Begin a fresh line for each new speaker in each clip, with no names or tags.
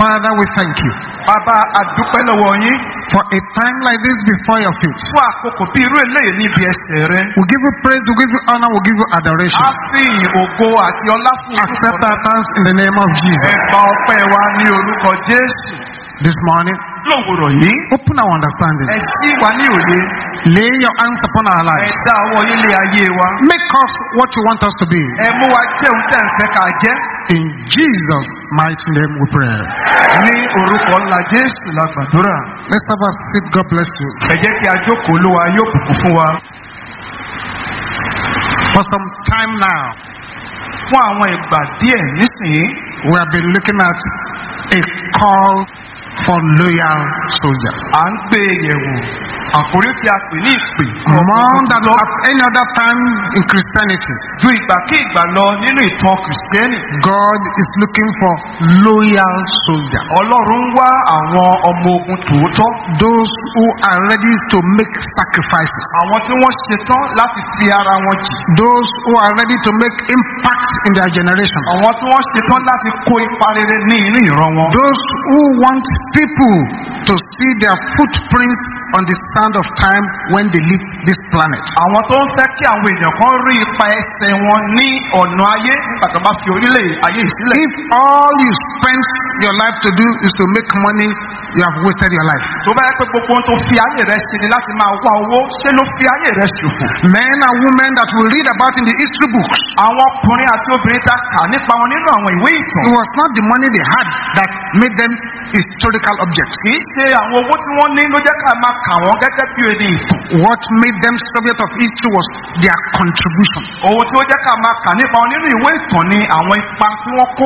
Father, we thank you
bàbá àdúpẹ́ lọ́wọ́ yín
for a time like this before your feet.
fún àkókò bí irú eléyìí níbi ẹsẹ̀ rẹ.
We give you praise, we give you honor, we give you adoration.
a fi ìyìn ògo àti ọlá fún
Accept
orúkọ
our thanks in the name of Jesus.
ẹ̀ka ọpẹ́ wa ní orúkọ jésù
This morning,
lówùrọ̀ yìí.
open our understanding.
ẹ ṣí wa ní òye
Lay your hands upon our
ẹ
lives.
dá ọwọ́ yín lé ayé wa.
Make us what you want us to be.
ẹ mú wa jẹ́ ohun tẹ̀ ń fẹ́ ká jẹ́.
In Jesus' mighty name we pray.
ní orúkọ ńlá jésù la gbàdúrà.
Let's have a seat. God bless you.
ẹ jẹ́ kí a jókòó olúwa yóò bùkún fún wa.
For some time now,
fún àwọn ìgbà díẹ̀ nísìnyí
we have been looking at a call for loyal soldiers.
à ń gbé e yẹ̀wò àkórí tí a pè ní ìpè.
More than at any other time in Christianity,
ju ìgbàkígbà lọ nínú ìtàn kìrìsìtẹ́nì.
God is looking for loyal soldiers.
ọlọ́run ń wá àwọn ọmọ ogun tòótọ́.
Those who are ready to make sacrifices.
àwọn tí wọ́n ṣetán láti fi ara wọn jì.
Those who are ready to make impact in their generation.
àwọn tí wọ́n ṣetán láti kó ipa rere ní inú ìran wọn.
Those who want people to see their footprints on the sand of time when they leave this planet.
àwọn tó ń fẹ́ kí àwọn èèyàn kan rí ipa ẹsẹ̀ wọn ní ọ̀nà ayé nígbà tó bá fi orílẹ̀ ayé yìí sílẹ̀.
If all you spend your life to do is to make money, you have wasted your life.
tó bá yẹ pé gbogbo ohun tó fi ayé rẹ ṣe ni láti máa wá owó ṣé ló fi ayé rẹ ṣòfò.
Men and women that we read about in the history books,
àwọn ọkùnrin àti obìnrin ta kà nípa wọn nínú àwọn ìwé ìtàn.
it was not the money they had that made them historical objects.
kì í ṣe àwọn owó tí wọ́n ní ló jẹ́ ká máa kà wọ́n gẹ́gẹ́ bí ẹni ìtàn.
What made them subject of history was their contribution.
ohun tí ó jẹ́ ká máa kà nípa wọn nínú ìwé ìtàn ni àwọn ipa tí wọ́n kó.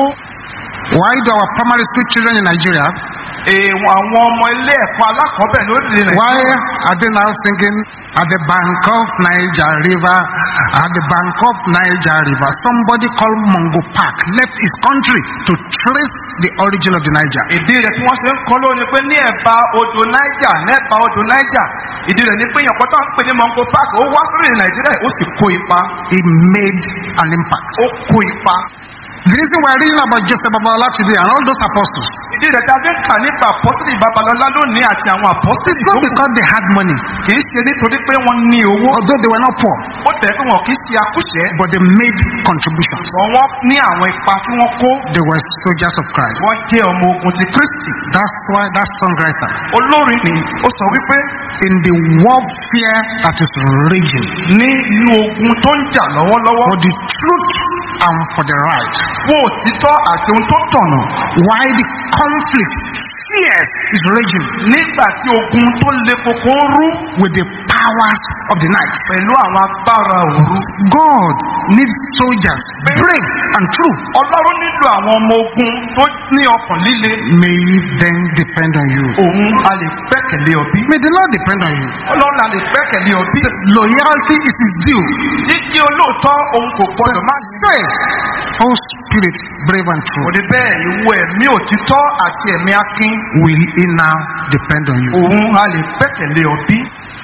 Why do our primary school children in Nigeria,
èèwọ̀n àwọn ọmọ ilé ẹ̀kọ́ alákọ̀ọ́bẹ̀ lórílẹ̀
why
nàìjíríà.
are they now singing at the bank of Niger River, at the bank of Niger River? Somebody called Mongo Park left his country to trace the origin of the Niger.
ìdí rẹ̀ tí wọ́n ṣe ń kọ́ lónìí pé ní ẹ̀bá odò niger nẹ́ẹ̀bá odò niger ìdí rẹ̀ ni pé èèyàn kan tó ń pè ní mongo park ó wá sórí nàìjíríà ó sì kó ipa
He made an impact.
ó kó ipa.
The reason we're reading about Joseph Babala today and all those apostles
ìdí rẹ̀ tí a fi ń kà nípa apọ́sítì babalọ́lá lónìí àti àwọn apọ́sítì
is
tó
not
kù
because they had money,
kì í ṣe nítorí pé wọ́n ní owó
although they were not poor,
ó tẹ̀ pé wọn kì í ṣe akúṣẹ̀
but they made contributions.
ṣùgbọ́n wọ́n ní àwọn ipa tí wọ́n kó
They were soldiers of Christ.
wọ́n jẹ́ ọmọ ogun ti kristi
That's why that songwriter,
olórin ni ó sọ wípé
in the warfare that is raging,
ní inú ogun tó ń jà lọ́wọ́lọ́wọ́
for the truth and for the right,
fún òtítọ́ àti ohun tó tọ̀nà
why the conflict, fierce, is raging
nígbà tí ogun tó le koko ń rú
with the powers of the night.
pẹ̀lú àwọn agbára òru.
God needs soldiers, brave and true.
ọlọ́run nílò àwọn ọmọ ogun tó ní ọkàn líle.
May he then depend on you.
òun a lè gbẹ́kẹ̀lé ọbí.
May the Lord depend on you.
ọlọ́run a lè gbẹ́kẹ̀lé ọbí.
Loyalty is his due.
jíjí olóòótọ́ òun kò gbọdọ̀ má ní.
Say, oh spirit, brave and
kò
true,
ní bẹ́ẹ̀ ìwọ ẹ̀mí òtítọ́ àti ẹ̀mí akin.
will he now depend on you?
òun a lè gbẹ́kẹ̀lé ọbí.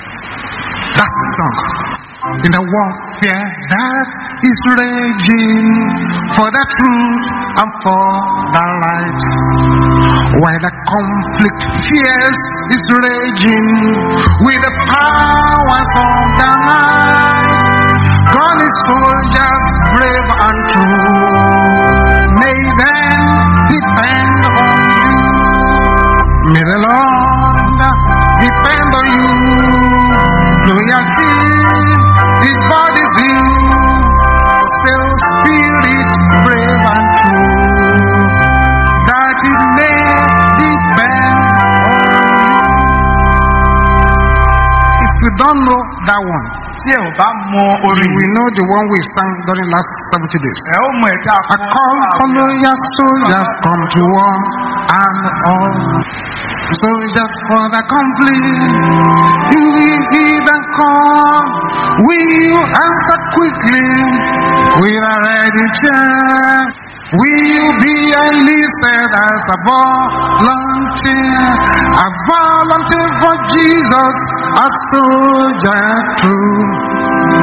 That's the song. In the warfare that is raging for the truth and for the right. While the conflict fierce is raging with the powers of the night. God is soldiers brave and true. May them depend on you. May the Lord depend on you. Loyalty is body due. Still spirit brave and true. That it may depend on you. If you don't know that one,
tí ẹ ò bá mọ
you
orin
will know the one we sang during last 70 days.
ẹ ó mọ ẹ̀ka
I call for loyal soldiers come to war and all soldiers for the conflict. You will hear the call. Will you answer quickly with a ready cheer? Will you be enlisted as a volunteer? A volunteer for Jesus, a soldier true.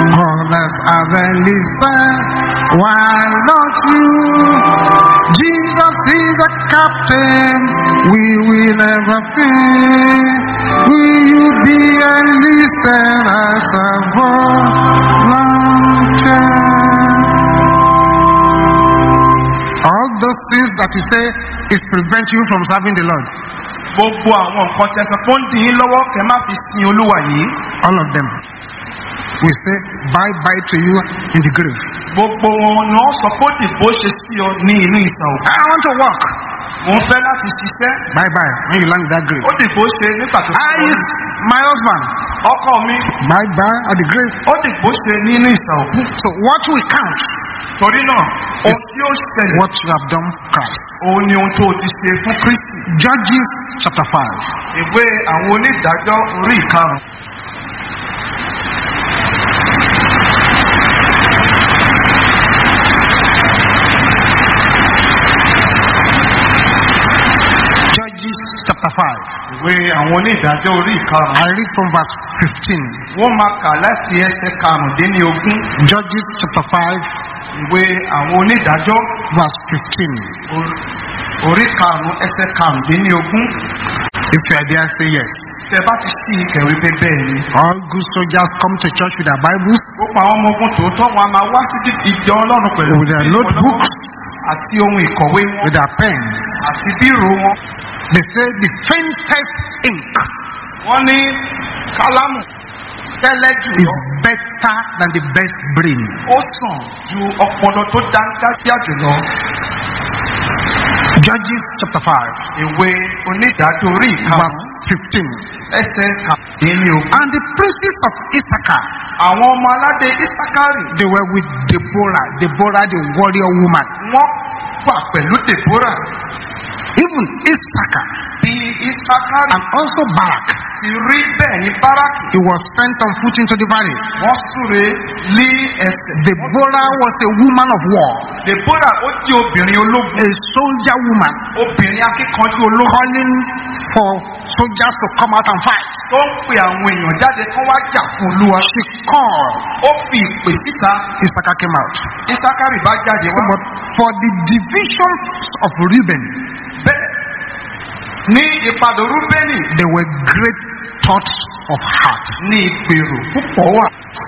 Others have enlisted, why not you? Jesus Jesus is a captain, we will never fail. Will you be enlisted as a volunteer? All those things that you say is prevent you from serving the Lord.
gbogbo àwọn nǹkan tẹsán tó ń dín in lọ́wọ́ kẹ́ má fi sin olúwa yìí
All of them. We say bye bye to you in the grave.
gbogbo wọn ni wọ́n sọ pé ó dìbò ṣe sí ọ ní inú ìsàn òkú
I want to walk.
mò ń fẹ́ láti ṣiṣẹ́
Bye bye when you land in that grave.
ó dìbò ṣe nígbà tó
I, my husband,
ọkọ mi
bye bye at the grave.
ó dìbò ṣe nínú ìsàn òkú
So what we count,
torí náà ohun tí ó ṣẹlẹ̀
what you have done, Christ.
òun ni ohun tó o ti ṣe fún kristi
Judges chapter 5.
ìwé àwọn onídàájọ́ orí ìkarùn
Judges chapter 5.
ìwé àwọn onídàájọ́ orí ìkarùn
I read from verse 15.
wọ́n máa kà láti ẹsẹ̀ karùndínlógún
Judges chapter 5,
ìwé àwọn onídàájọ́
verse 15.
orí- orí karùn ẹsẹ̀ karùndínlógún
If you are there, say yes.
tẹ bá ti sí ìkẹwé pé bẹ́ẹ̀ ni.
All good soldiers come to church with their Bibles,
gbogbo àwọn ọmọ ogun tòótọ́ wọn a máa wá sí ìjọ ọlọ́run pẹ̀lú
with their
ìwé
notebooks,
àti ohun ìkọ̀wé wọn
with their pens.
àti bírò wọn.
They say the faintest ink
wọ́n ní kálámù tẹ́lẹ̀ jù
is
lọ
better than the best brain.
ó sàn ju ọpọlọ tó dáńgájíá jùlọ.
Judges chapter 5,
ìwé onídàájọ́ orí
verse
ìkarùn
15.
ẹsẹ̀ kàdínlógún.
And the princes of Issachar,
àwọn ọmọ aládé isakari
they were with Deborah, Deborah the warrior woman.
wọ́n wà pẹ̀lú deborah
Even Issachar
bí isakari
and also Barak,
ti rí bẹ́ẹ̀ ní báràkì
he was sent on foot into the valley.
wọ́n súre lé ẹsẹ̀.
Deborah was a woman of war,
deborah ó jẹ́ obìnrin ológun
a soldier woman,
obìnrin akíkanjú ológun
calling for soldiers to come out and fight.
tó ń pe àwọn èèyàn jáde kán wá jà fún olúwa.
She called,
ó fi ìpè síta
Issachar came out.
isakari bá jáde
So,
wá.
but for the divisions of Reuben,
bẹ́ẹ̀ ní ìpadà rúbẹ́nì
there were great thoughts of heart.
ní ìgbèrò púpọ̀ wà.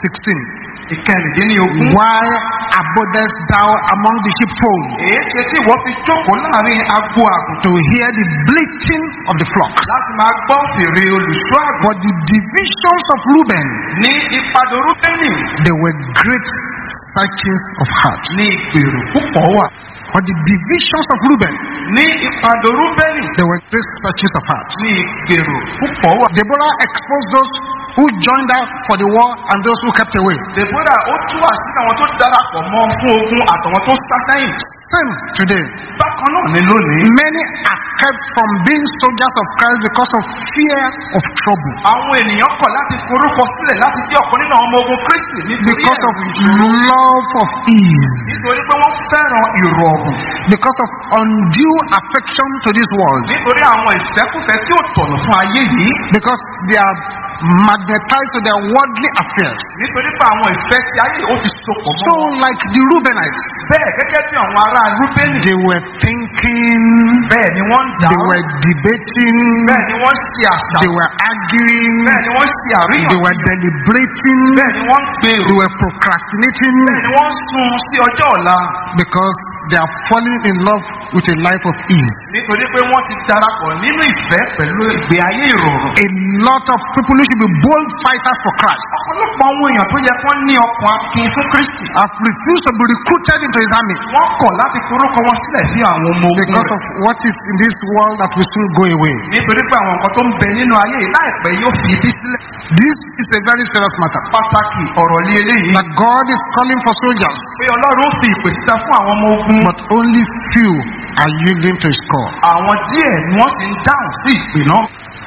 16.
ìkẹrìndínlógún.
Why abodest thou among the sheepfold
èé ṣe tí ìwọ fi jókòó láàrin agbo àgùntàn
to hear the bleating of the flocks?
láti máa gbọ́ fèrè olùṣọ́ àgùntàn.
But the divisions of Reuben,
ní ìpadà rúbẹ́nì
there were great searchings of heart.
ní ìgbèrò púpọ̀ wà.
But the divisions of Reuben,
ní ìpadà rúbẹ́nì
there were great searchings of heart.
ní ìgbèrò púpọ̀ wà.
Deborah exposed those who joined her for the war and those who kept away.
deborah ó tú àṣírí àwọn tó darapọ̀ mọ́ fún ogun àtàwọn tó sá sẹ́yìn.
Same today.
bákan náà ní lónìí.
Many are kept from being soldiers of Christ because of fear of trouble,
àwọn ènìyàn kọ̀ láti forúkọ sílẹ̀ láti jẹ́ ọ̀kan nínú àwọn ọmọ ogun kristi nítorí
because of
ẹ̀rù ìṣòro.
love of ease,
nítorí pé wọ́n fẹ́ràn ìrọ̀rùn.
because of undue affection to this world,
nítorí àwọn ìfẹ́kùfẹ́ tí ò tọ̀nà fún ayé yìí.
because they are magnetized to their worldly affairs.
nítorí pé àwọn ìfẹ́ tí ayé yìí ó ti sopọ̀
So,
mọ́ wọn.
like the Reubenites,
bẹ́ẹ̀ gẹ́gẹ́ bí àwọn ará rúbẹ́nì.
they were thinking,
bẹ́ẹ̀ ni wọ́n ń dà
they were debating,
bẹ́ẹ̀ ni wọ́n ń ṣe àṣà.
they were arguing,
bẹ́ẹ̀ ni wọ́n ń ṣe
they
àríyàn.
were deliberating,
bẹ́ẹ̀ ni wọ́n ń gbèrò.
they were procrastinating
bẹ́ẹ̀ ni wọ́n ń sun sí ọjọ́ ọ̀la.
because they are falling in love with a life of ease.
nítorí pé wọ́n ti darapọ̀ nínú ìfẹ́ pẹ̀lú ìgbé ayé ìrọ̀rùn.
A lot of people who should be bold fighters for Christ
ọ̀pọ̀lọpọ̀ àwọn èèyàn tó yẹ kán ní ọkàn akin fún kristi.
have refused to be recruited into his army
wọ́n kọ̀ láti forúkọ wọn sílẹ̀ sí àwọn ọmọ ogun
because
rẹ̀.
of what is in this world that will soon go away.
nítorí pé àwọn nǹkan tó ń bẹ nínú ayé yìí láìpẹ́ yóò fi ibi sílẹ̀.
This is a very serious matter.
pàtàkì ọ̀rọ̀ lé eléyìí.
That God is calling for soldiers,
pé ọlọ́run ó fi ìpè síta fún àwọn ọmọ ogun.
but only few are yielding to his call.
àwọn díẹ̀ ni wọ́n sì ń dáhùn sí ìpè náà.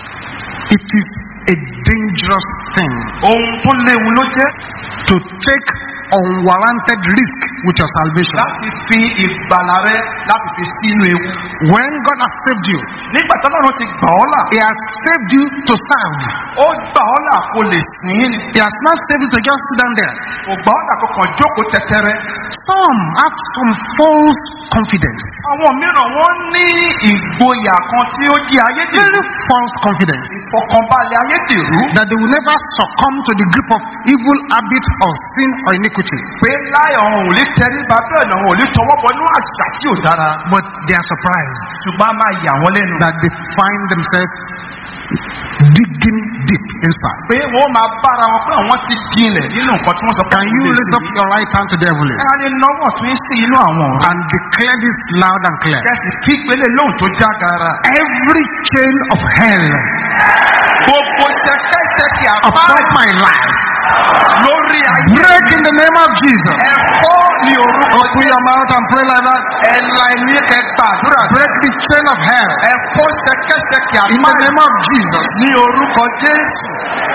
It is a dangerous thing
ohun tó léwu ló jẹ́
to take unwarranted risk with your salvation.
láti fi ìgbàlà rẹ láti fi sínú ewu.
When God has saved you,
nígbà tí ọlọ́run ti gbà ọ́ là
He has saved you to serve.
ó gbà ọ́ là kó lè sìn ín ni.
He has not saved you to just sit down there.
kò gbà ọ́ là kó kàn jókòó tẹ́tẹ́rẹ́.
Some have some false confidence,
àwọn mìíràn wọ́n ní ìgboyà kan tí ó jẹ́ ayédèrú
very false confidence,
ìfọkànbalẹ̀ ayédèrú
that they will never succumb to the grip of evil habits of sin or iniquity.
pé láì ọ̀hún ò lè tẹríba bẹ́ẹ̀ náà ò lè tọwọ́ bọ inú àṣà tí ò dára
But they are surprised
ṣùgbọ́n a máa yà wọ́n lẹ́nu
that they find themselves digging deep inside.
pé wọ́n máa bára wọn pé àwọn ti jinlẹ̀ nínú nǹkan tí wọ́n sọ pé
Can you
àwọn lè
raise up
ṣe
your right hand to the heavens
ká lè náwó tún sí inú àwọn ọ̀rọ̀
and declare this loud and clear?
kẹsì kí gbélé lóhùn tó já gara
Every chain of hell
gbogbo ṣẹkẹṣẹkẹ
upon
àbá
my life,
lórí ayé
break in the name of Jesus.
ẹ̀kọ́ ní orúkọ
Open your mouth and pray like that.
ẹ̀la ẹ̀mí kẹgbà àdúrà
Break the chain of hell
ẹ̀kọ́ ṣẹkẹṣẹkẹ
in
àbá
the name of Jesus.
ní orúkọ jésù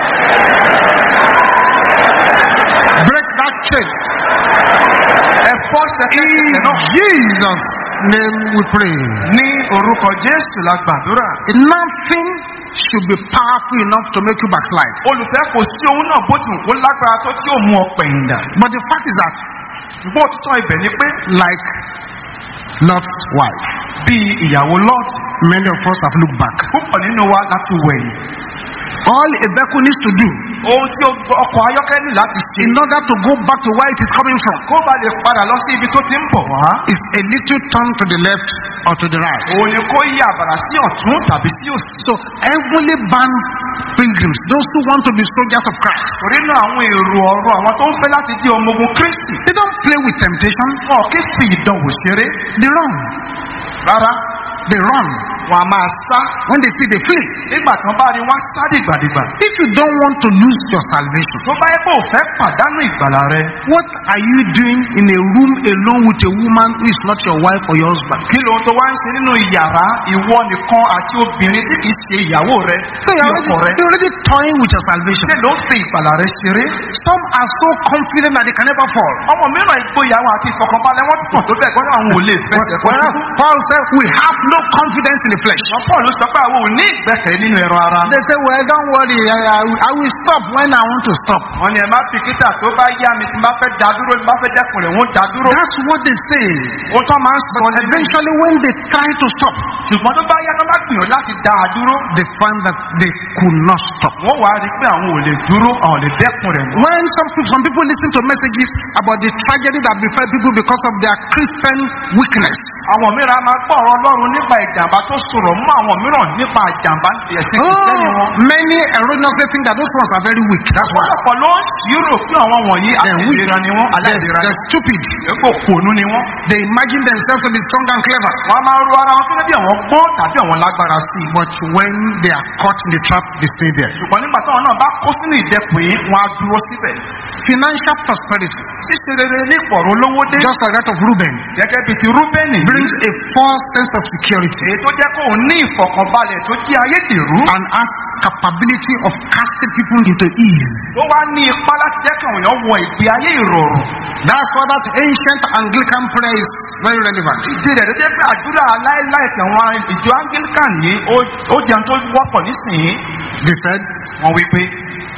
Break that chain.
ẹ̀kọ́
In
ṣẹkẹṣẹkẹ náà
Jesus' name we pray.
ní orúkọ jésù la gbàdúrà
Nothing should be powerful enough to make you backslide.
olùfẹ́ kò sí ohun náà bó ti wù kó lágbára tó tí yóò mú ọ pẹ̀yìn dà
But the fact is that,
ṣùgbọ́n òtítọ́ ibẹ̀ ni pé
like Lot's wife,
bí ìyàwó lọ́ọ̀tì
many of us have looked back.
púpọ̀ nínú wa láti wẹ̀yìn
All a vehicle needs to do
ohun tí ọkọ̀ ayọ́kẹ́ ní láti ṣe
in order to go back to where it is coming from
kó ba lè padà lọ sí ibi tó ti ń bọ̀ wá
is a little turn to the left or to the right.
òun ni kó yí àbàrà sí ọ̀tún tàbí sí òsì
So heavenly bound pilgrims, those who want to be soldiers of Christ,
torí náà àwọn èrò ọ̀rọ̀ àwọn tó ń fẹ́ láti di ọmọ ogun kristi
they don't play with temptation,
wọn kì í fi ìdánwò ṣeré
they run.
rárá
They run.
wọn a máa sá
When they see they flee.
nígbà tán bá rí wọn sá dìgbàdìgbà
If you don't want to lose your salvation,
tó bá yẹ kó o fẹ́ pàdánù ìgbàlà rẹ
what are you doing in a room alone with a woman who is not your wife or your husband?
kí lóhun tó wá ń ṣe nínú ìyàrá ìwọ nìkan àti obìnrin tí kì í ṣe ìyàwó rẹ
So you're
tí
already,
ọkọ rẹ
you're already toying with your salvation.
ṣé ló ń fi ìgbàlà rẹ ṣeré
Some are so confident that they can never fall.
ọmọ mìíràn ìgboyà wọn àti ìfọkànbalẹ̀ wọn pọ̀ tó bẹ́ẹ̀ gbọ́dọ̀ àwọn ò lè fẹsẹ̀ fọ́
Whereas Paul said, We have no confidence in the flesh.
wọn paul sọ pé àwọn ò ní ìgbẹ́kẹ̀ nínú ẹran ara
They say, Well, don't worry, I, I, will- I will stop when I want to stop.
wọn ni ẹ má fikítà tó bá yá mi tí n bá fẹ́ dá dúró tí n bá fẹ́ dẹ́kun rẹ̀ wọ́n dá dúró
That's what they say.
ohun tó máa ń sọ
But
ní
eventually, when they try to stop,
ṣùgbọ́n tó bá yá tó bá gbìyànjú láti dá a dúró
they find that they could not stop.
wọ́n wá rí i pé àwọn ò lè dúró àwọn ò lè dẹ́kun rẹ̀ mọ́.
When some people, some people listen to messages about the tragedy that befell people because of their Christian weakness,
àwọn mìíràn máa gbọ́ ọ̀rọ̀ ọlọ́run nípa ìjàmbá tó sọ̀rọ̀ mọ́ àwọn mìíràn nípa ìjàmbá ẹ̀sìn kìsẹ́nì wọn.
oh, many erroneously think that those ones are very weak. That's why
ọ̀pọ̀lọpọ̀ ló ń ṣírò pé àwọn wọ̀nyí
they're weak.
aláìlera ni wọ́n
They're,
aláìlera ni
they're stupid.
kò kònú ni wọ́n.
They imagine themselves to be strong and clever.
wọ́n á máa ro ara wọn gẹ́gẹ́ bí àwọn gbọ́n tàbí àwọn lágbára sí i.
But when they are caught in the trap, they stay there.
ṣùgbọ́n nígbà táwọn náà bá kó sínú ìdẹ́kun yìí wọ́n á dúró síbẹ̀.
Financial prosperity,
ṣíṣe rere ní ìpọ̀rọ̀ olówó dé
just like that of Reuben,
gẹ́gẹ́ bíi ti rúbẹ́nì yìí,
brings a false sense of security
èyí tó jẹ́ kó o ní ìfọ̀kànbalẹ̀ tó jí ayédèrú.
and has capability of casting people into ease.
ó wá ní ipá láti jẹ́ kí àwọn èèyàn wọ ìgbé ayé ìrọ̀rùn.
That's why that ancient Anglican prayer is very relevant.
ìdí rẹ̀ ló jẹ́ pé àdúrà láéláé tí àwọn ìjọ anglican yìí ó- ó jẹun tó wọ́pọ̀ nísìnyí.
They said,
wọ́n wí pé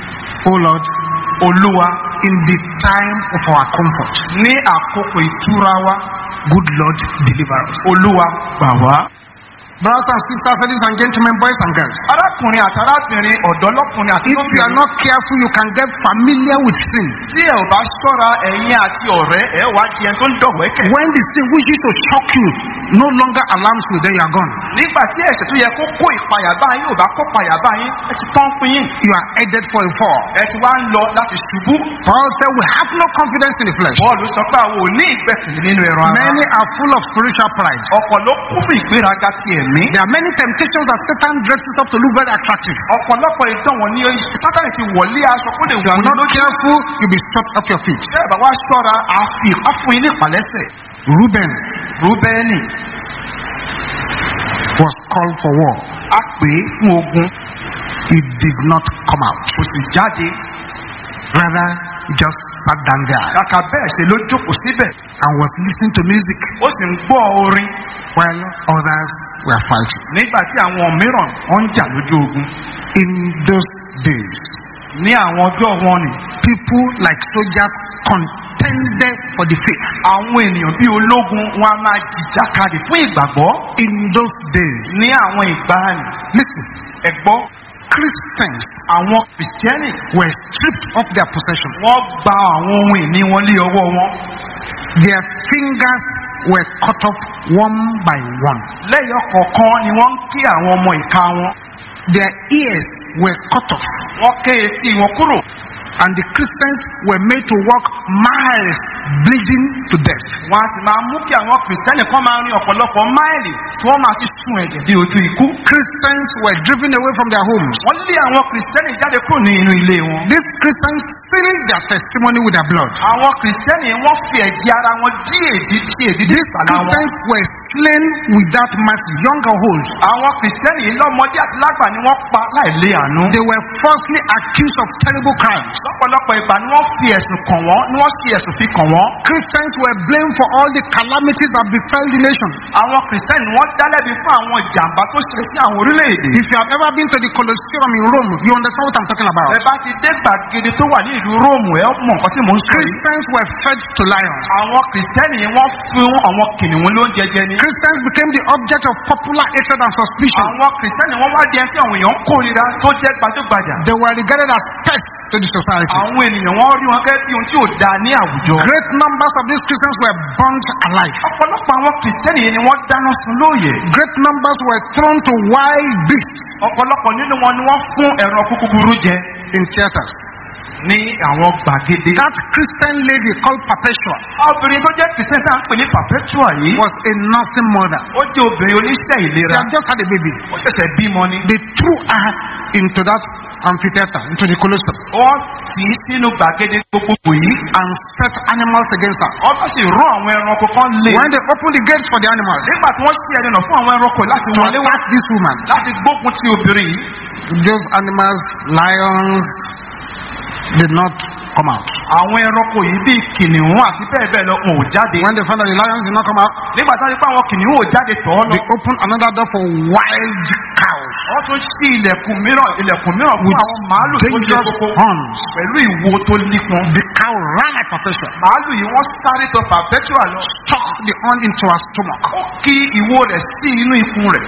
Oh Lord,
olúwa
in the time of our comfort,
ní àkókò ìtura wa
good Lord, deliver us.
olúwa gbà wá.
Brothers and sisters, ladies and gentlemen, boys and girls,
arákùnrin àti arábìnrin ọ̀dọ́ lọ́kùnrin àti
if you are not careful, you can get familiar with sin.
tí ẹ ò bá ṣọ́ra ẹ̀yin àti ọ̀rẹ́ ẹ wá di ẹni tó ń dọ̀wẹ́kẹ̀.
When the sin which used to shock you no longer alarms you, then you are gone.
nígbà tí ẹ̀ṣẹ̀ tó yẹ kó kó ìpayà bá yín ò bá kó ìpayà bá yín ẹ ti tán fún yín.
You are headed for a fall.
ẹ ti wá ń lọ láti ṣubú.
Paul said, We have no confidence in the flesh.
bọ́ọ̀lù sọ pé àwọn ò ní ìgbẹ́kẹ̀lé nínú ẹran ara.
Many are full of spiritual pride.
ọ̀pọ̀ ló kún fún ìgbéraga ti ẹ̀mí.
There are many temptations that Satan dresses up to look very attractive.
ọ̀pọ̀lọpọ̀ ìdánwò ní sátani ti wọlé aṣọ kó lè
If you
wù
are
ní
not
lójú.
careful, you'll be swept off your feet.
bẹ́ẹ̀ bá wá ṣọ́ra àfi ìpáfún yín ní ìpàlẹ́sẹ̀.
Reuben
rúbẹ́nì
was called for war.
á pè é fún ogun
He did not come out.
kò sì jáde.
Rather, he just sat down there
kàkà bẹ́ẹ̀ ṣe ló jókòó síbẹ̀.
and was listening to music
ó sì ń gbọ́ orin
while others were fighting.
nígbà tí àwọn mìíràn wọ́n ń jà lójú ogun.
In those days,
ní àwọn ọjọ́ wọn ni
people like soldiers contended for the faith.
àwọn ènìyàn bíi ológun wọn a máa jìjàkadì fún ìgbàgbọ́
In those days,
ní àwọn ìgbàanì
listen,
ẹ̀gbọ́
Christians
àwọn kìrìsìtẹ́nì
were stripped of their possession.
wọ́n gba àwọn ohun ìní wọn lé ọwọ́ wọn
Their fingers were cut off one by one.
lẹ́yìn kọ̀ọ̀kan ni wọ́n ń kí àwọn ọmọ ìka wọn
Their ears were cut off.
wọ́n ké etí wọn kúrò
And the Christians were made to walk miles bleeding to death.
wọ́n a sì máa mú kí àwọn kìrìsìtẹ́nì kan máa rin ọ̀pọ̀lọpọ̀ máìlì tí wọ́n máa fi sun ẹ̀jẹ̀ dé ojú ikú
Christians were driven away from their homes.
wọ́n lé àwọn kìrìsìtẹ́nì jáde kúrò ní inú ilé wọn
These Christians sealed their testimony with their blood.
àwọn kìrìsìtẹ́nì wọ́n fi ẹ̀jẹ̀ ara wọn dí èdè tí èdè dé
These
ìsàlá wọn
Christians were slain without mercy, young or old.
àwọn kìrìsìtẹ́nì yìí lọ́mọdé àti lágbà ni wọ́n pa láìlé àánú
They were falsely accused of terrible crimes.
lọ́pọ̀lọpọ̀ ìgbà ni wọ́n fi ẹ̀sùn kàn wọ́n ni wọ́n fi ẹ̀sùn fi kàn wọ́n
Christians were blamed for all the calamities that befell the nation.
àwọn kìrìsìtẹ́nì wọ́n dálẹ́bi fún àwọn ìjàmbá tó ṣe sí àwọn orílẹ̀-èdè
If you have ever been to the Colosseum in Rome, you understand what I'm talking about.
ẹ bá ti dé gbàgede tó wà ní ìlú róòmù ẹ mọ nǹkan tí mò ń sọ yìí
Christians were fed to lions.
àwọn kìrìsìtẹ́nì yìí wọ́n fún àwọn kìnìún lóúnjẹ jẹ ní.
Christians became the object of popular hatred and suspicion.
àwọn kìrìsìtẹ́nì wọ́n wá di ẹni tí àwọn èèyàn ń kórira tó jẹ́ gbajúgbajà.
They were regarded as pests to the society.
àwọn ènìyàn wọ́n rí wọn gẹ́gẹ́ bí ohun tí ò dáa ní àwùjọ.
Great numbers of these Christians were burnt alive.
ọ̀pọ̀lọpọ̀ àwọn kìrìsìtẹ́nì yìí ni wọ́n dáná sun lóòyè.
Great numbers were thrown to wild beasts
ọ̀pọ̀lọpọ̀ nínú wọn ni wọ́n fún ẹran kúkúrú jẹ
in theaters.
ní àwọn gbàgede.
That Christian lady called Perpetua
obìnrin tó jẹ́ kìrìsìtẹ́nì tá à ń pè ní perpetua yìí.
was a nursing mother.
ó jẹ́ obìnrin oníṣẹ́
She
ìlera.
had just had a baby.
ó ṣẹ̀ṣẹ̀ bímọ ni.
They threw her into that amphitheater, into the Colosseum,
wọ́n tì í sínú gbàgede gbogbogbò yìí.
and set animals against her.
wọ́n bá sì rán àwọn ẹranko kan lé.
When they opened the gates for the animals
nígbà tí wọ́n ṣí ẹnu fún àwọn ẹranko láti
to
wọlé wá
attack this woman,
láti gbógun ti obìnrin yìí.
those animals, lions, did not come out.
àwọn ẹranko yìí bíi kìnìún àti bẹ́ẹ̀ bẹ́ẹ̀ lọ wọn ò jáde.
When they found that the lions did not come out,
nígbà tí wọ́n rí pé àwọn kìnìún ò jáde tọ̀ ọ́ lọ.
they opened another door for wild cows
wọ́n tún ṣí ilẹ̀kùn mìíràn ilẹ̀kùn mìíràn fún
with
àwọn màálù tó lé
dangerous
koko
horns.
pẹ̀lú ìwo tó nípọn.
The cow ran like Perpetua,
màálù yìí wọ́n sáré tọ perpetua lọ.
stuck the horn into her stomach.
ó kí ìwo rẹ̀ sí inú ikùn rẹ̀.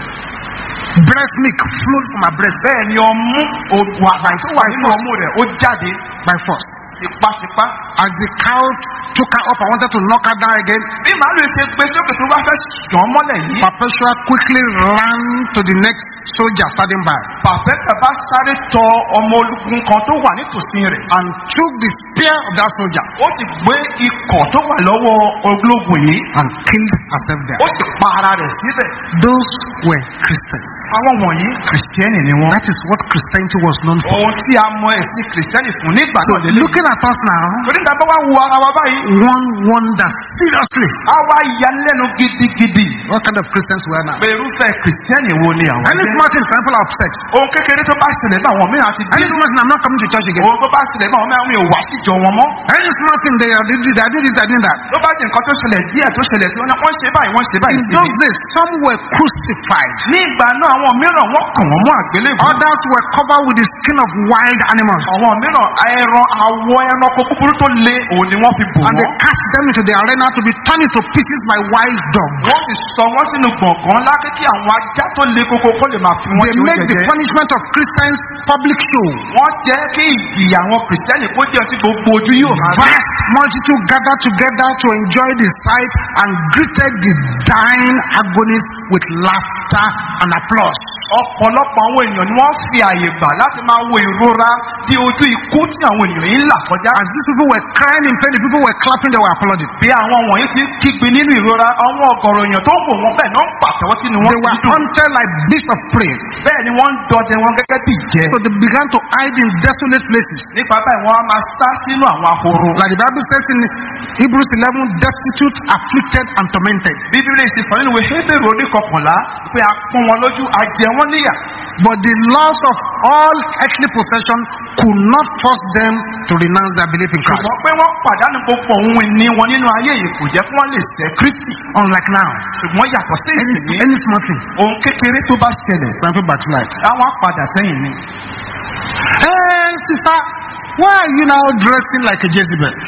Breast milk flowed from her breast
bẹ́ẹ̀ ni ọmú òògùn àgbàyìn tó wà nínú ọmú rẹ̀ ó jáde
by force.
tipátipá.
As the cow took her up and wanted to knock her down again,
bí màálù yìí ṣe gbé sókè tó bá fẹ́ jàn mọ́lẹ̀ yìí.
Perpetua quickly ran to the next soldier standing by
pàfẹ́tà bá sáré tọ ọmọ ológun kan tó wà nítòsí rẹ̀.
and took the spear of that soldier
ó sì gbé ikọ̀ tó wà lọ́wọ́ ológun yìí.
and killed herself
ó
there.
sì pa ara rẹ̀ síbẹ̀.
Those were Christians.
àwọn wọ̀nyí kìrìsìtẹ́nì ni wọ́n.
That is what Christianity was known for.
ohun tí a mọ ẹ̀sìn kìrìsìtẹ́nì fún nígbà
So
náà lélẹ̀.
looking at us now,
torí nígbà bá wá wo ara wa báyìí.
one wonders seriously
a wá yanilẹ́nu gidigidi.
what kind of Christians we are now.
pé irúfẹ́ kìrìsìtẹ́nì wo ni àwọn
Any
jẹ́.
small thing, some people are upset.
ohun kékeré tó bá ṣẹlẹ̀ náà àwọn mìíràn ti
Any
bínú.
small thing, I'm not coming to church again.
ohun tó bá ṣẹlẹ̀ náà àwọn mìíràn mi ò wá síjọ wọn mọ́.
Any small thing, they are doing this, they are doing this, they are doing that.
ló bá di nǹkan tó ṣẹlẹ̀ díẹ̀ tó ṣẹlẹ̀ sí wọn náà wọ́n ṣe báyìí wọ́n ṣe báyìí
In
sí
those
mi.
days, some were crucified.
ní ìgbà náà àwọn mìíràn wọ́n kàn wọ́n mọ́ àgbélébùú.
Others were covered with the skin of wild animals.
àwọn mìíràn ẹran àwọ ẹranko kúkúrú tó le òun ni wọ́n fi bò
And they
wọ́n.
cast them into the arena to be torn into pieces by wild dogs.
wọ́n sì sọ wọ́n sínú gbọ̀ngàn lákè kí àwọn ajá tó le koko kó lè máa fi wọ́n
They
ṣe
make
oúnjẹ
the
jẹ.
punishment of Christians public show.
wọ́n jẹ́ kí ìjìyà àwọn kìrìsìtẹ́nì kó jẹ́ sí gbogbo ojú yóò máa rí.
Vast multitude gathered together to enjoy the sight and greeted the dying agonists with laughter and applause.
ọ̀pọ̀lọpọ̀ àwọn èèyàn ni wọ́n fi àyè gbà láti máa wo ìrora di ojú ikú tí àwọn ènìyàn yìí ń là kọjá.
As these people were crying in pain, the people were clapping, they were applauding.
bí àwọn wọ̀nyí ti ń kígbe nínú ìrora àwọn ọ̀gọ̀rọ̀ èèyàn tó ń wò wọ́n bẹ́ẹ̀ náà ń pàtẹ́wọ́ sínú wọn
They were
sí dùn.
hunted like beasts of prey.
bẹ́ẹ̀ ni wọ́n ń dọdẹ wọn gẹ́gẹ́ bí ìjẹ́.
So they began to hide in desolate places.
nípa báyìí wọ́n á máa sá sínú àwọn ahoro.
Like the Bible says in Hebrews 11, destitute, afflicted, and tormented.
bíbélì ti sọ nínú ìwé hébèrè orí kọkànlá pé a pọ́n wọn lójú a jẹ wọ́n níyà.
But the loss of all earthly possession could not force them to renounce their belief in Christ.
ṣùgbọ́n pé wọ́n pàdánù gbogbo ohun ìní wọn nínú ayé yìí kò jẹ́ kí wọ́n lè sẹ́ kristi.
Unlike now,
ṣùgbọ́n yàtọ̀ sí
any,
ìsìn
any small thing,
ohun kékeré tó bá ṣẹlẹ̀
some people backslide.
àwọn apàdà sẹ́yìn ni.
Hey, sister, why are you now dressing like a Jezebel?
arábìnrin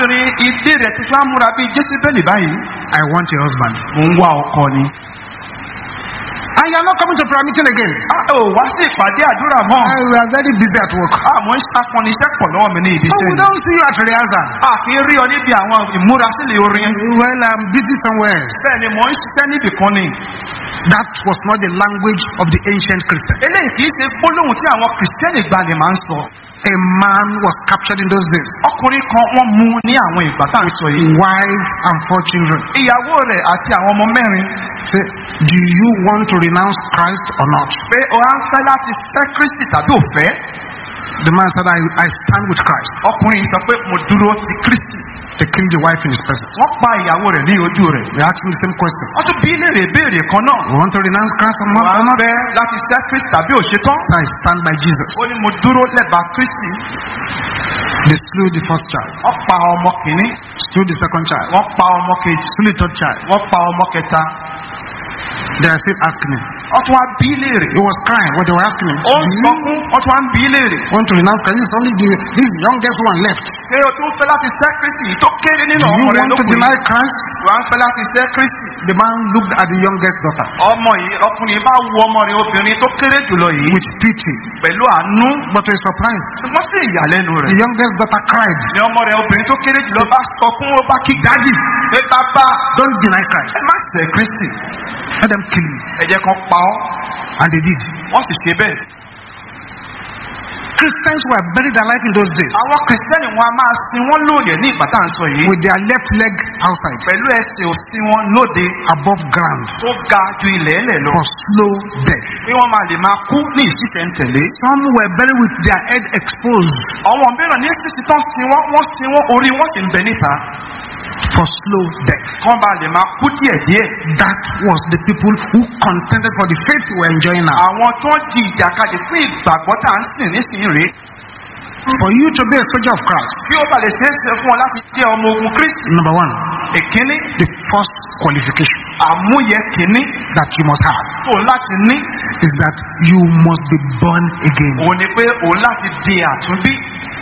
arábìnrin ilé rẹ̀ tuntun á múra bíi jésìbẹ́lì báyìí.
I want a husband.
mò ń wá ọkọ ni.
And you are not coming to prayer meeting again.
a ò wá sí ìpàdé àdúrà mọ́.
I, we are very busy at work.
àmọ́ akọniṣẹ́ pọ̀ lọ́wọ́ mi ní ibi
So
iṣẹ́
we
ni.
don't see you at rehearsal.
a kì í rí ọ níbi àwọn ìmúrasílẹ̀ orin.
Well, I'm busy somewhere else.
bẹ́ẹ̀ ni mò ń ṣiṣẹ́ níbì kan ni.
That was not the language of the ancient Christian.
eléyìí kì í ṣe gbólóhùn tí àwọn kìrìsìtẹ́nì gbani máa ń sọ.
A man was captured in those days.
ọkùnrin kan wọ́n mú ní àwọn ìgbà tá à ń sọ yìí.
Wife and four children.
ìyàwó rẹ̀ àti àwọn ọmọ mẹ́rin
Say, do you want to renounce Christ or not?
pé o á ń fẹ́ láti fẹ́ kristi tàbí ò fẹ́.
The man said, I, I stand with Christ.
ọkùnrin sọ pé mo dúró ti kristi.
They killed the wife in his presence.
wọ́n pa ìyàwó rẹ̀ ní ojú rẹ̀.
They asked him the same question.
wọ́n tún bí léèrè ìbéèrè kan náà.
You want to renounce Christ or not?
wà á fẹ́ láti fẹ́ kristi tàbí ò ṣetán.
So I stand by Jesus.
ó ní mo dúró lẹ́bàá kristi.
They slew the first child,
wọ́n pa ọmọ kìíní.
slew the second child,
wọ́n pa ọmọ kejì.
slew the third child.
wọ́n pa ọmọ kẹta.
They are still asking him.
wọ́n tún wá bí léèrè.
He was crying. What they were asking him.
ó ń
Do
sọ
you
fún wọ́n tún wá ń bí léèrè.
want to renounce Christ? It's only the, this youngest one left.
ṣé o tún fẹ́ láti fẹ́ kristi yìí tó kéré nínú
Do you
ọmọ rẹ̀
want to
lókùnrin?
deny Christ?
wà á fẹ́ láti fẹ́ kristi.
The man looked at the youngest daughter
ọmọ yìí ọkùnrin bá wo ọmọ rẹ̀ obìnrin tó kéré jùlọ yìí.
with pity.
pẹ̀lú àánú.
But to his surprise,
wọ́n sì ìyàlẹ́nu rẹ̀.
the youngest daughter cried,
ni ọmọ rẹ̀ obìnrin tó kéré jùlọ bá sọ fún ó bá kí dájì. pé bàbá
Don't deny Christ.
ẹ má ṣẹ̀ kristi.
Let them kill you.
ẹ jẹ́ kan pa ọ́.
And they did.
wọ́n sì ṣe bẹ́ẹ̀.
Christians were buried alive in those days
àwọn kìrìsìtẹ́nì wọn a máa sin wọ́n lóòyẹ̀ ní ìgbà tá à ń sọ yìí.
with their left leg outside,
pẹ̀lú ẹsẹ̀ òsì wọn lóde
above ground,
tó ga ju ilẹ̀ ẹlẹ̀ lọ.
for slow death.
bí wọ́n máa lè máa kú ní ìṣiṣẹ́ntẹ̀lé.
Some were buried with their head exposed
àwọn mìíràn ní sísì tán sin wọ́n wọ́n sin wọ́n orí wọ́n sì ń bẹ níta.
for slow death.
kán bá lè máa kú díẹ̀díẹ̀.
That was the people who contended for the faith we were enjoying now.
àwọn tó ń di ìjàkadì fún ìgbàgbọ́ tá à ń sìn nísìnyí rèé.
For you to be a soldier of Christ,
kí ó bá lè ṣeé ṣe fún ọ láti jẹ́ ọmọ ogun kristi.
number one,
ìkíní
the first qualification
àmúyẹ kìíní
that you must have
tó láti ní
is that you must be born again.
òun ni pé òun láti di àtúnbí.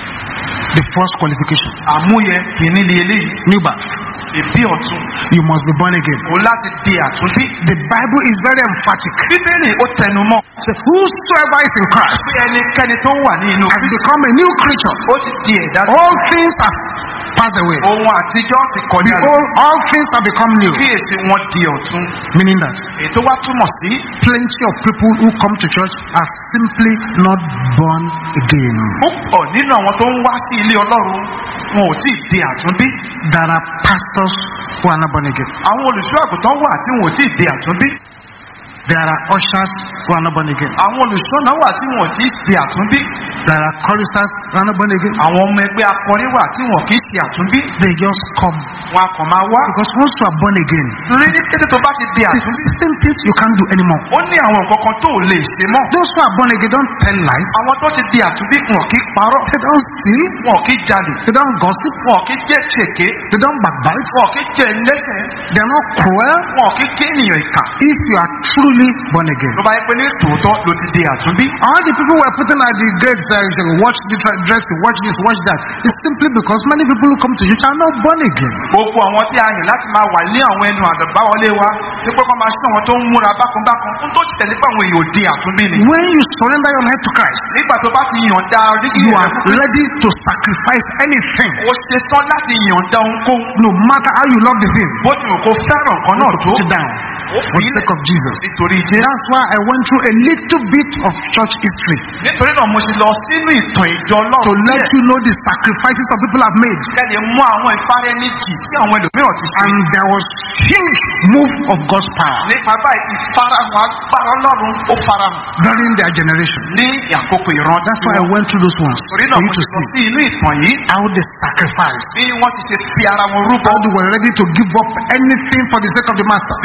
The first qualification,
àmúyẹ kìíní ni eléyìí.
new birth.
ìbí ọ̀tún
You must be born again.
òun láti di àtúnbí.
The Bible is very emphatic.
bíbélì ó tẹnu mọ́
Say, whosoever is in Christ
pé ẹnikẹ́ni tó wà ní inú
has
kristi
become a new creature.
ó ti di ẹ̀dá
All things have passed away.
ohun àtijọ́ ti kọjá lọ.
Behold, all things have become new.
kíyèsí wọn di ọ̀tún.
Meaning that
èyí tó wá túmọ̀ sí
plenty of people who come to church are simply not born again.
púpọ̀ nínú àwọn tó ń wá sí ilé ọlọ́run wọn ò tí ì di àtúnbí.
There are pastors who are not born again.
àwọn olùṣọ́ àgùntàn wà tí wọn ò tí ì di àtúnbí.
There are ushers who are not born again.
àwọn olùṣọ́nà wà tí wọn ò tí ì di àtúnbí.
There are choristers who are not born again.
àwọn ọmọ ẹgbẹ́ akọrin wà tí wọn kì í di àtúnbí.
They just come.
wọn a kàn máa wá.
Because once you are born again,
torí ní kété tó bá ti di
the
àtúnbí.
certain things you can't do anymore.
ó ní àwọn nǹkan kan tó ò lè ṣe mọ́.
Those who are born again don't tell lies.
àwọn tó ti di àtúnbí wọn kì í parọ́.
They don't steal.
wọn kì í jalè.
They don't gossip.
wọn kì í jẹ́ ṣèké.
They don't backbite.
wọn kì í jẹ́ ẹlẹ́sẹ̀.
They are not cruel.
wọn kì í jẹ́ ènìyàn ìkà.
If you are truly born again.
tó bá yẹ pé ní tòótọ́ ló ti di àtúnbí.
All the people were putting at the gates there, you say, watch the tra- dressing, watch this, watch that. It's simply because many people who come to church are not born again.
gbogbo àwọn tí a yàn láti máa wà ní àwọn ẹnu àdàbáwọlé wa ṣé pé kọ́ máa ṣe àwọn tó ń múra bákanbákan ń tó tẹ̀lé pé àwọn èèyàn ò di àtúnbí ni.
When you surrender your life to Christ,
nígbà tó bá ti yànda oríkì
you
rẹ̀
are
fún
ready to sacrifice anything,
o ṣe tán láti yànda ohunkóhun
no matter how you love the thing,
bó ti wù kó fẹ́ràn kan náà
to
tó
put it down
ó
for
fi
the
ilẹ̀
sake of Jesus.
nítorí jẹ́.
That's why I went through a little bit of church history
nítorí náà mo ti lọ sínú ìtàn ìjọ
to
ọlọ́run
let
díẹ̀
you know the sacrifices some people have made.
kẹ́lẹ̀ mú àwọn ìfárẹ́níjì tí àwọn ẹlòmíràn ti ṣe.
And there was huge move of God's power
nípa báyìí ti farahàn agbára ọlọ́run ó farahàn
during their generation.
ní àkókò ìrántí
That's why I went through those ones
torí
for
náà
you
mo
to
ti lọ
see
sí inú ìtàn yìí
how they sacrificed.
bí wọ́n ti ṣe fi ara wọn rúbọ
how they were ready to give up anything for the sake of the master.
bí wọ́n ṣe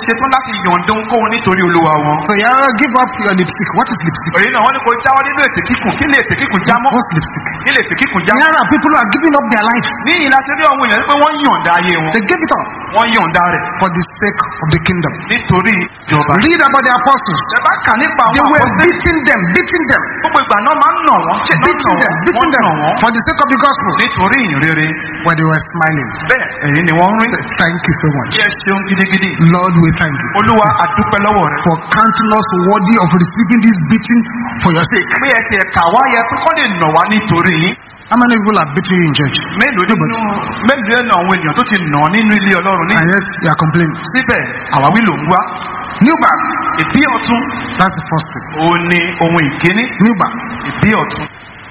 ṣetán láti yọ̀ǹda ohunkóhun nítorí olúwa wọn.
So yeah, give up your lipstick. What is lipstick?
èyí náà wọ́n ní kò jáwọ́ nínú ètè kíkùn kí lè ètè kíkùn já mọ́
What's lipstick?
kí lè ètè kíkùn já mọ́.
There are people who are giving up their lives.
ní ìlà tí rí àwọn èèyàn pé wọ́n yọ̀ǹda ayé wọn
They give it up
wọ́n yọ̀ǹda rẹ̀
for the sake of the kingdom.
nítorí ìjọba.
Read about the apostles.
ẹ bá kà nípa
They
àwọn
were
àkọsílẹ̀
beating them, beating them,
gbogbo ìgbà náà máa ń nà wọ́n ṣe náà
beating
nà
them,
wọ́n
beating
wọ́n
them
nà wọ́n
for the sake of the gospel.
nítorí ìrere
But they were smiling.
bẹ́ẹ̀ èyí ni wọ́n ń rí.
Thank you so much.
yẹ ṣeun gidigidi.
Lord, we thank you
olúwa àdúpẹ́ lọ́wọ́ rẹ̀.
for counting us worthy of receiving this beating for your sake.
pé ẹ ti ẹ̀ka wá yẹ pé kọ́ lè nà wá nítorí yín.
How many people have beaten you in church?
mélòó nínú mélòó nínú àwọn ènìyàn tó ti nà ọ́ nínú ilé ọlọ́run ní.
And yes, you are complaining.
síbẹ̀ àwáwí ló ń wá.
New back.
ìbí ọ̀tún
That's the first thing.
òun ni ohun ìkíní.
New back.
ìbí ọ̀tún.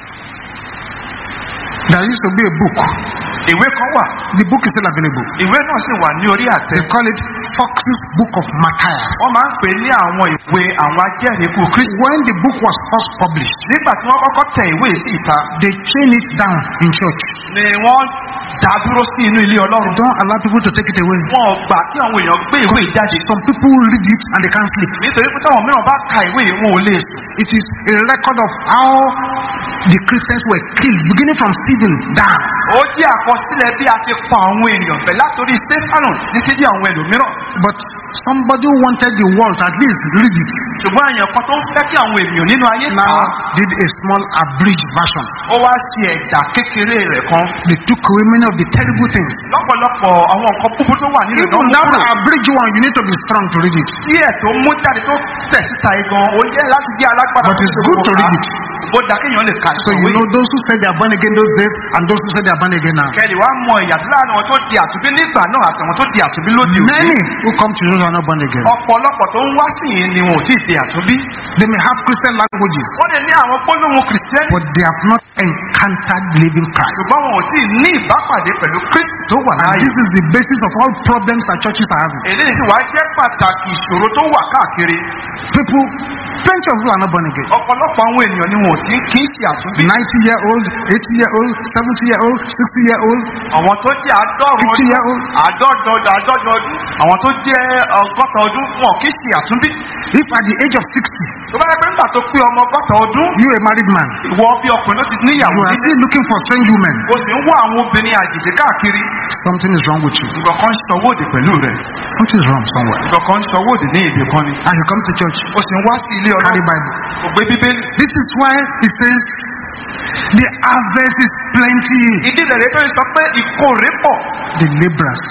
There used to be a book.
ìwé kan wà.
The book is still available.
ìwé náà sì wà ní orí àtẹ.
They call it Fox's Book of Matthias.
wọ́n máa ń pè é ní àwọn ìwé àwọn ajẹ́rìíkú kristi.
When the book was first published,
nígbà tí wọ́n kọ́kọ́ tẹ ìwé sí ìta
they chained it down in church.
ni wọ́n dá dúró sí inú ilé ọlọ́run.
Don't allow people to take it away.
wọn ò gbà kí àwọn èèyàn gbé ìwé ìjáde.
Some people read it and they can't sleep.
nítorí pé táwọn mìíràn bá ka ìwé yìí wọn ò lè sùn.
It is a record of how the Christians were killed, beginning from Stephen down.
ó jẹ́ àkọsílẹ̀ bí a ti pa àwọn ènìyàn bẹ̀ látòrí stefano títí dé àwọn ẹlòmíràn.
But somebody who wanted the world to at least read it.
ṣùgbọ́n èèyàn kan tó ń fẹ́ kí àwọn ènìyàn nínú ayé kà
Now
á.
did a small abridged version.
ó wá sí ẹ̀dà kékeré rẹ̀ kan.
They took away many of the terrible things.
lọ́pọ̀lọpọ̀ àwọn nǹkan búburú tó wà nínú
Even
ìdánwò
that
kúrò.
abridged one, you need to be strong to read it.
díẹ̀ tó mú jáde tó tẹ̀ síta igan ó yẹ láti jẹ́ alágbára.
But it's good to read it.
ó dà kéèyàn lè ka
So you
ìwé.
know those who said they are born again those days and those who said they are born again now.
kẹ́lì wá mọ ìyàtọ̀ láàrin àwọn tó di àtúnbí nígbà náà àti àwọn tó di àtúnbí lóde òní.
Many who come to Jesus are not born again.
ọ̀pọ̀lọpọ̀ tó ń wá sí yìí ni wọn ò tí ì di àtúnbí.
They may have Christian languages,
wọ́n lè ní àwọn gbólóhùn kìrìsìtẹ́nì.
but they have not encountered living Christ.
ṣùgbọ́n wọn ò tí ì ní ìbápàdé pẹ̀lú kristi tó wà
And
láàyè.
this is the basis of all problems that churches are having.
eléyìí sì wá jẹ́ pàtàkì ìṣòro tó wà káàkiri.
People, plenty of people are not born again.
ọ̀pọ̀lọpọ̀ àwọn ènìyàn ni wọn ò tí kì í ṣe àtúnbí.
90 year old, 80 year old, 70 year old, 60 year old,
àwọn tó jẹ́ àádọ́rùn
50 year old.
àádọ́jọ àádọ́jọ ọdún àwọn tó jẹ́ ọgọ́ta ọdún wọn kì í ṣe àtúnbí.
If at the age of 60,
tó bá yẹ pé nígbà tó pé ọmọ ọgọ́ta ọdún
you a married man,
ìwọ bí ọkùnrin ló ti níyàwó
you are
nílé
still looking for strange women,
o sì ń wá àwọn obìnrin àjèjì káàkiri
something is wrong with you.
nǹkan kan ń sọwọ́dì pẹ̀lú rẹ̀
What is wrong somewhere?
nǹkan kan ń sọwọ́dì ní èdè kan ni
And you come to church,
o sì ń wá sí ilé
carry
ọlọ́run
Bible.
kò gbé bíbélì.
This is why it says the harvest is plenty,
ìdí rẹ̀ tó ń sọ pé ìkórè pọ̀
the laborers.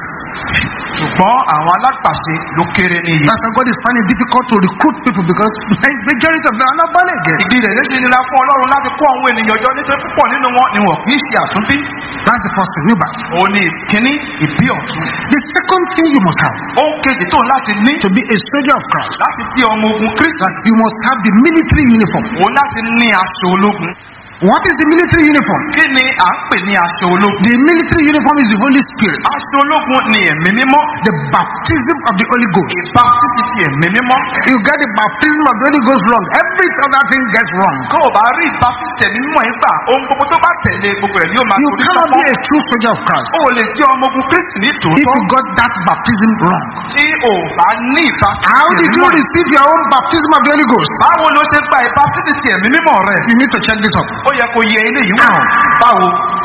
ṣùgbọ́n àwọn alágbàṣe ló kéré ní iye.
That's why God is finding it difficult to recruit people because majority of them are not born again.
ìdí rẹ̀ ló ṣe nira fún ọlọ́run láti kó àwọn ènìyàn jọ nítorí púpọ̀ nínú wọn ni wọn kì í ṣe àtúnbí.
That's the first thing. New back.
òun ni ìkíní ìbí ọ̀tún.
The second thing you must have
ohun kejì tó ń láti ní
to be a soldier of Christ,
láti di ọmọ ogun kristi.
that you must have the military uniform.
òun láti ní aṣọ ológun.
What is the military uniform?
kí ni à ń pè ní aṣọ ológun?
The military uniform is the Holy Spirit,
aṣọ ológun ni ẹ̀mí mímọ́.
the baptism of the Holy Ghost.
ìbátísí ti ẹ̀mí mímọ́.
You get the baptism of the Holy Ghost wrong, every other thing gets wrong.
kó o bá rí ìbátísí ẹ̀mí mímọ́ yìí gbà ohun gbogbo tó bá tẹ̀lé gbogbo ẹ̀ ni ó máa
You
torí
cannot be
sọ́kọ́.
a true soldier of Christ
o ò lè jẹ́ ọmọ ogun kristi ní
if
tòótọ́.
you got that baptism wrong.
tí o bá ní ìbátísí
How
ẹ̀mí
did you
mímọ́ yìí.
receive your own baptism of the Holy Ghost?
báwo ló ṣe gba ìbátísí ti ẹ̀mí mímọ́ rẹ̀?
You need to check this up.
ó yẹ kó yẹ ilé yìí wò.
How?
báwo?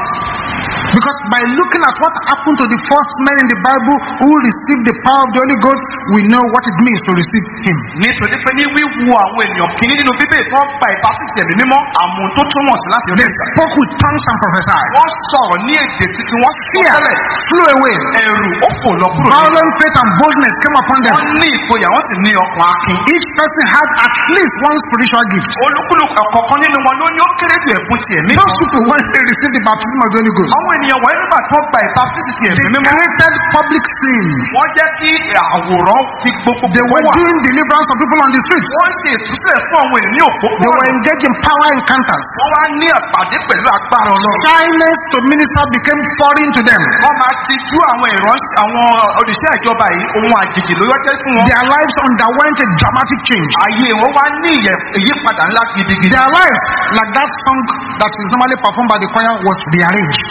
Because by looking at what happened to the first men in the Bible who received the power of the Holy Ghost, we know what it means to receive Him.
nítorí pé ní wíwu àwọn ènìyàn kìíní nínú bíbélì tó ń gba ìbátísí ẹ̀mí mímọ́ àmú tó túmọ̀ sí láti
They
ọdún ìgbà.
spoke with tongues and prophesied.
wọ́n sọ̀rọ̀ ní èdè títí wọ́n sì
Fear
tẹ́lẹ̀
flew away.
ẹ̀rù ó fò lọ kúrò ní.
Violent faith and boldness came upon them.
wọ́n ní ìgboyà wọ́n sì ní ọkàn akin.
Each person had at least one spiritual gift.
olúkúlùkù ọ̀kọ̀ọ̀kan nínú wọn ló ní ó kéré ju ẹ̀bùn ti ẹ̀mí
Those
kan.
people, when they received the baptism of the Holy Ghost,
àwọn ènìyàn wọ̀nyí nígbà tí wọ́n gba ìbátísí ti
they
ẹ̀mí mímọ́
created public sin.
wọ́n jẹ́ kí àwòrán fi gbogbo
They were
wà.
doing deliverance of people on the streets.
wọ́n ṣe ìtúsílẹ̀ fún àwọn ènìyàn ní
They
òpópónà.
were engaged in power encounters.
wọ́n wá ní àpàdé pẹ̀lú agbára ọlọ́run.
Shyness to minister became foreign to them.
wọ́n máa ti jú àwọn ìránṣẹ́ àwọn òṣìṣẹ́ ìjọba yìí ohun àjèjì ló yọ jẹ́ fún wọn.
Their lives underwent a dramatic change.
ayé wọn wá ní ìyẹ- ìyípadà ńlá gidigidi.
Their lives, like that song that is normally performed by the choir, was rearranged.
ayé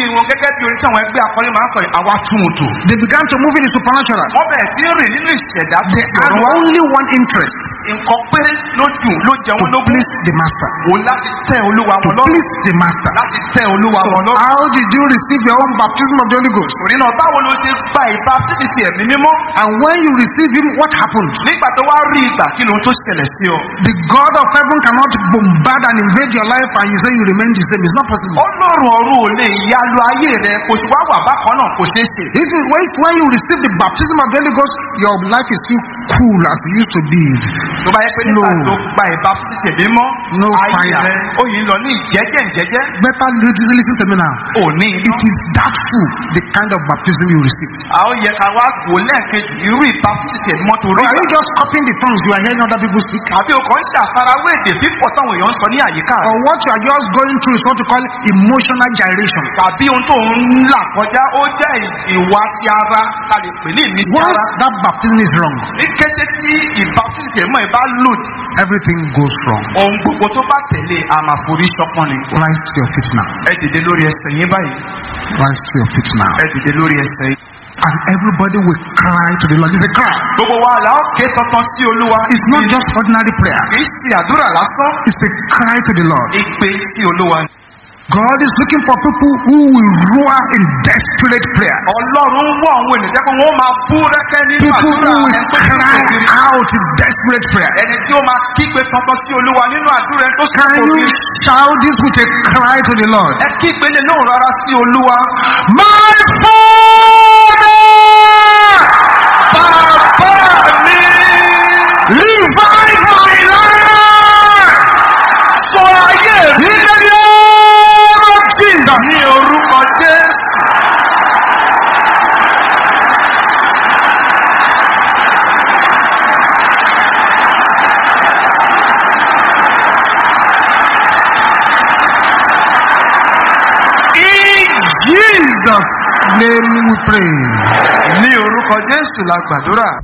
wọn gẹ́gẹ́ bí orin tí àwọn ẹgbẹ́ akọrin máa ń sọ yìí àwa tún un tò.
They began to move in the supernatural.
wọ́n bẹ̀rẹ̀ sí rìn nínú ìṣẹ̀dá tó
They had
yọ̀rọ̀ wá.
only one interest
nǹkan péré ló dùn ló jẹ
to
wọn lógún.
please the master.
wò láti tẹ olúwa
To
wọn lọ́rùn.
please the master.
láti tẹ olúwa
So
wọn lọ́rùn.
how did you receive your own baptism of the Holy Ghost?
torí náà báwo ló ṣe gba ìbá títí sí ẹ̀mí mímọ́.
And when you receive him, what happened?
nígbà tó wá rí ìgbà kí lóhun tó ṣẹlẹ̀ sí ọ.
The God of heaven cannot bombard and invade your life and you say you remain the same. It's not possible.
ọlọ́run ọ̀run ò lè yalu ayé rẹ kò sì wá wà bákan náà kò ṣeé ṣe.
If you wait when you receive the baptism of the Holy Ghost, your life is still cool as it used to be.
tó bá yẹ pé nígbà
No.
tó gba ìbá títí ẹ̀mí mọ́.
No
ayé
fire.
rẹ ó yìí ń lọ ní ìjẹ́jẹ́ ìjẹ́jẹ́.
Better listen listen to me now.
ò ní iná.
It is that full, the kind of baptism you receive.
àwọn yẹ ká wá wò lẹ́ẹ̀kejì irú ìbá títí ẹ̀mí mọ́ tó
Or
rí.
are you just copying the tongues you are hearing other people speak?
àbí o kàn ń ṣàfarawé èdè fífọ̀ táwọn èèyàn ń sọ ní àyíká rẹ.
Or what you are just going through is what you call emotional gyration.
tàbí ohun tó ń là kọjá ó jẹ́ ìwà ti ara ta lè pè ní ìmísí
Once
ara.
that baptism is wrong,
ní kété tí ìbátísì ẹ̀mọ́ ẹ̀ bá lòdì
everything goes wrong.
ohun gbogbo tó bá tẹ̀lé àmàforí ṣọpọ́n ni.
Rise to your feet now.
ẹ dìde lórí ẹsẹ̀ yín báyìí
Rise to your feet now.
ẹ dìde lórí ẹsẹ̀ yín.
And everybody will cry to the Lord. It's a cry.
gbogbo wa là ó ké tọ́tán sí olúwa.
It's not just ordinary prayer.
kì í ṣe àdúrà lásán.
It's a cry to the Lord.
ìpè sí olúwa.
God is looking for people who will roar in desperate prayer.
ọlọ́run ń wọ àwọn ènìyàn jẹ́ pé wọ́n máa bú rẹ́kẹ́ nínú
People who
àdúrà
will
ẹni tó ti
cry
kòkiri.
out in desperate prayer.
ẹni tí ó máa kígbe tọ́tán sí olúwa nínú àdúrà ẹni tó sì
Can you
kòkiri.
shout this with a cry to the Lord?
ẹ kígbe lè lóhùn rárá sí olúwa.
My Father!
bàbá mi.
Revive my life!
sọ ayé mi
In the name of Jesus!
ní orúkọ jésù.
In Jesus' name we pray.
ní orúkọ jésù la gbàdúrà.